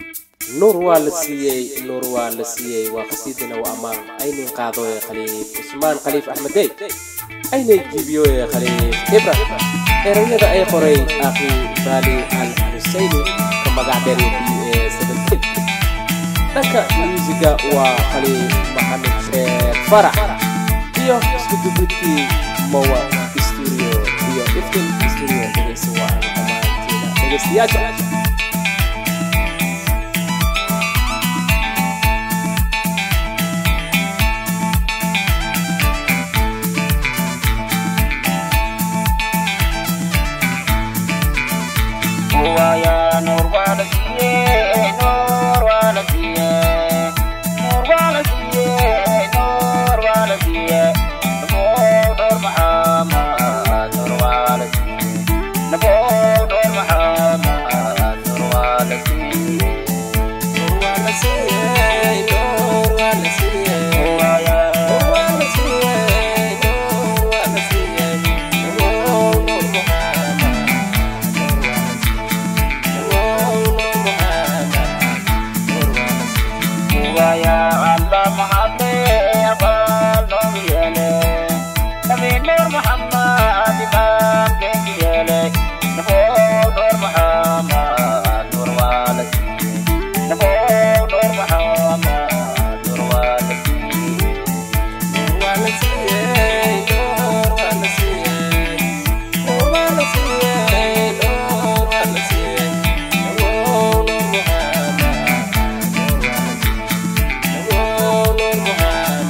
nuur waa la siiyey nuur waa la siiyey waa qasiidana waa ammaan aynin qaadooye khaliif cusmaan khaliif axmedey aynay jiibiyooye khaliif ibra erayada ay qoray akhi baali al xuseyni ka magac dheer b a seventeen dhanka muusiga waa khaliif maxamed sheekh farax iyo isku dubidkii mowa studio iyo iftin studio dhegeysa waa dhammaantiina dhegeystayaasha Waya nur wala siye, nur wala siye, nur wala siye, nur wala siye. Nabo nur Muhammad, nur wala siye. Nabo nur Muhammad, nur wala siye. Nur waa la siiyey, nur waa la siiyey. Waya Nur waa la siiyey, nur waa la siiyey. Nur, nur Muhammad, nur waa la siiyey. Nur, nur Muhammad, nur waa la siiyey. waya Allah Muhammad, abal nur yele. Nabi Nur Muhammad, imam kengi yele. Nabo nur Muhammad, nur wala siye. Nabo nur Muhammad, nur wala siye. Nur waa la siiyey, nur waa la siiyey. Nur waa la siiyey, nur waa la siiyey. Nur, nur Muhammad, nur waa la siiyey. Nur, nur Muhammad,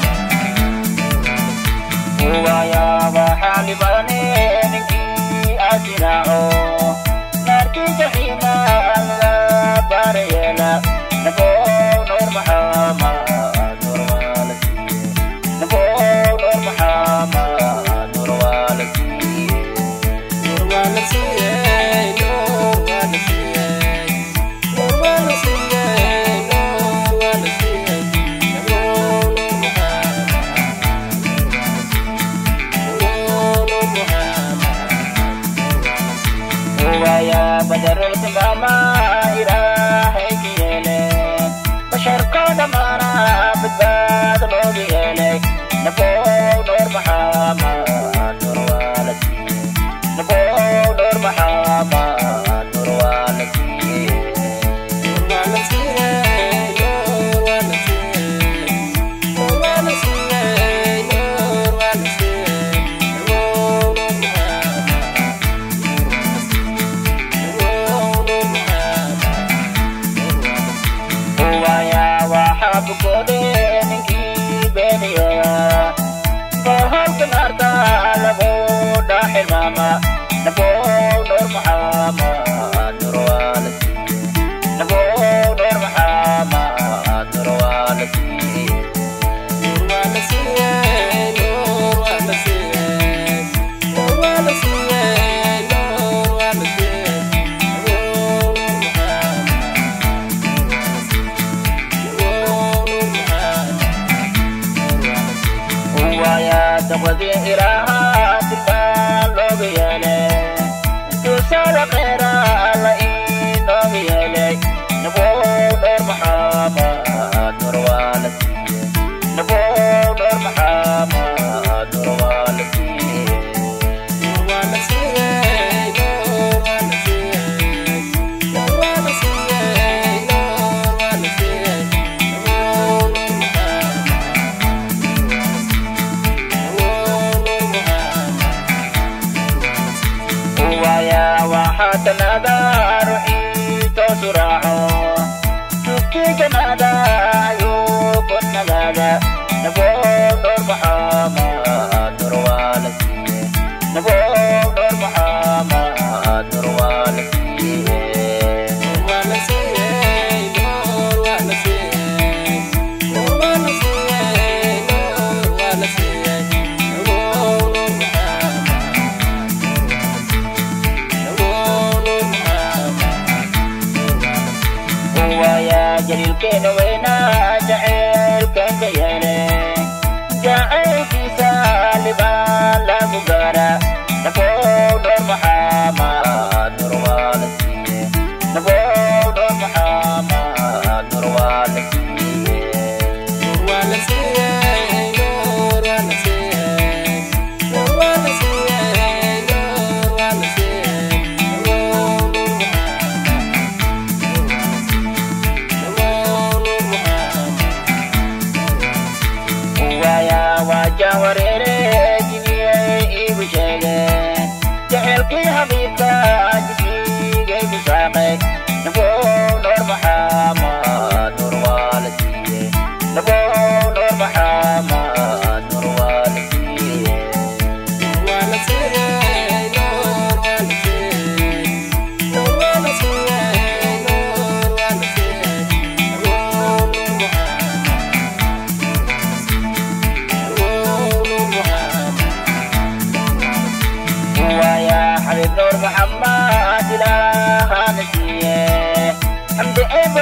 nur waa la siiyey. waya waxaani bane ninkii asiraaco naarkii jaxiima alla baarayeela nabo nur maxamad nur waala siiye nabo nur maxamad nur waala siiye Nur waa la siiyey, nur waa la siiyey. Nur waa la siiyey, nur waa la siiyey. Nur, nur Muhammad, nur waa la siiyey. Nur, nur Muhammad, nur waa la siiyey. waya badarul tilmaama ilaahay ka yeele basharkoo dhammaana badbaad looga yeelay nabo nur maxamad nur waala siiye nabo nur maxamad nur waala siiye Nur waa la siiyey, nur waa la siiyey. Nur waa la siiyey, nur waa la siiyey. Nur, nur Muhammad, nur waa la siiyey. Nur, nur Muhammad, nur waa la siiyey. waya waxaa bukode ninkii beeniya bahalka naarta lagu dhaxilmaama nabo nur maxamad nur waala siiye nabo nur maxamad nur waala siiye Nur waa la siiyey, nur waa la siiyey. Nur waa la siiyey, nur waa la siiyey. Nur, nur Muhammad, nur waa la siiyey. Nur, nur Muhammad, nur waa la siiyey. waya taqwadii ilaaha tilmaan looga yeelay duusada khayra alla inooga yeelay nabo dhowr maxamad nur waa la siiye nabo dhowr maxamad nur waa la siiye Nur waa la siiyey, nur waa la siiyey. Nur waa la siiyey, nur waa la siiyey. Nur, nur Muhammad, nur waa la siiyey. Nur, nur Muhammad, nur waa la siiyey. waya waxaa tanada ruuxii toosu raaco tubkii jannada ayuu ku nagaada nabo dhowr maxamad nur waa la siiye nabo dhowr maxamad nur waa la siiye Nur waa la siiyey, nur waa la siiyey. Nur waa la siiyey, nur waa la siiyey. Nur, nur Muhammad, nur waa la siiyey. Nur, nur Muhammad, nur waa la siiyey. waya jaliilkeena weynaa jaceylkan ka yeele jacaylkiisa libaan lagu gaara nabo dhowr maxamad nur waa la siiye nabo dhowr maxamad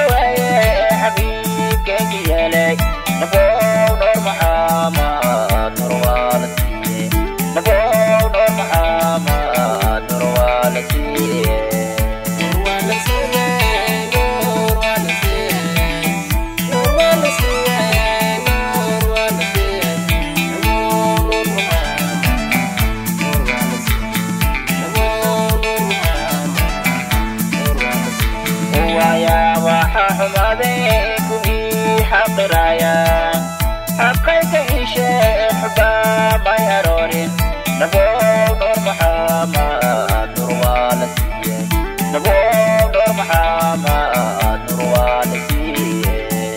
dhaweeye xabiibkeenka yeelay nabow noor maxaamad nur waa la siiye nabow noor maxaamad nur waa la siiye waya waxa xumaaday kuwii xaqiraya xaqayka ishe xubaa may aroorin nabow noor maxaamad nur waa la siiye nabow noor maxaamad nur waa la siiye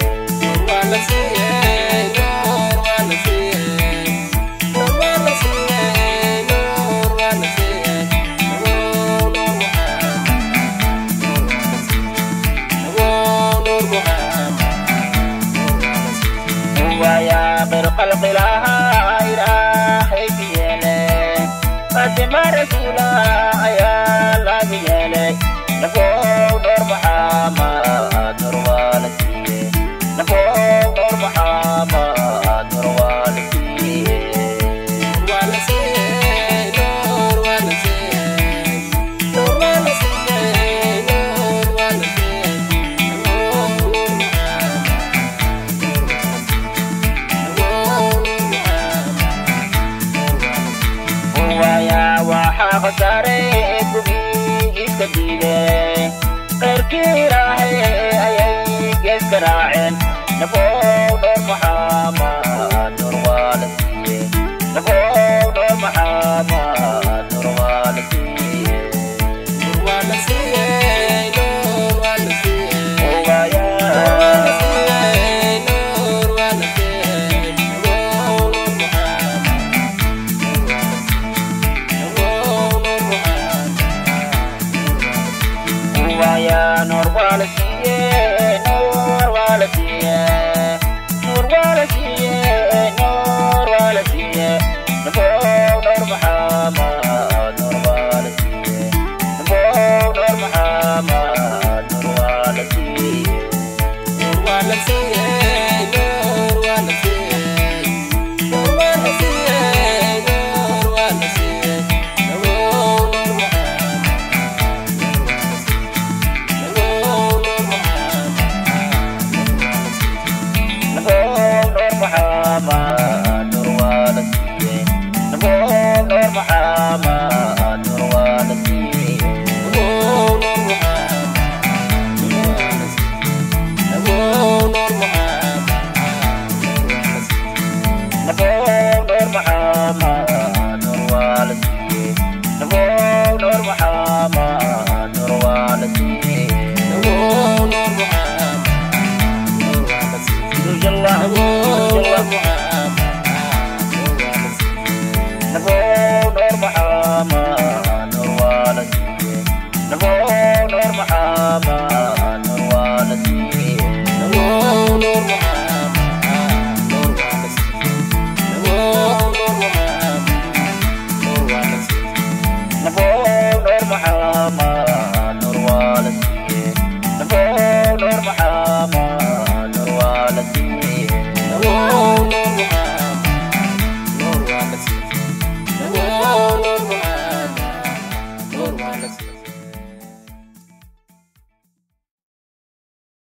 waya qirqalqilaha ilaahay ka yeele fatima rasuula ayaa laga yeelay nabow noor maxaamad nur waa la siiye nabow noor maxaamad nur waa la siiye waya waxaa khasaare kubii iska diideen qeyrkii ilaahay ayay geeska raaceen nabow noor maxaamad nur waa la siiye nabow noor maxaamad nur waa la siiye waya waya nur waa la siiye nur waa la siiye nur waa la siiye nur waa la siiye nabow nur maxaamad nur waa la siiye nabow nur maxaamad nur waa la siiye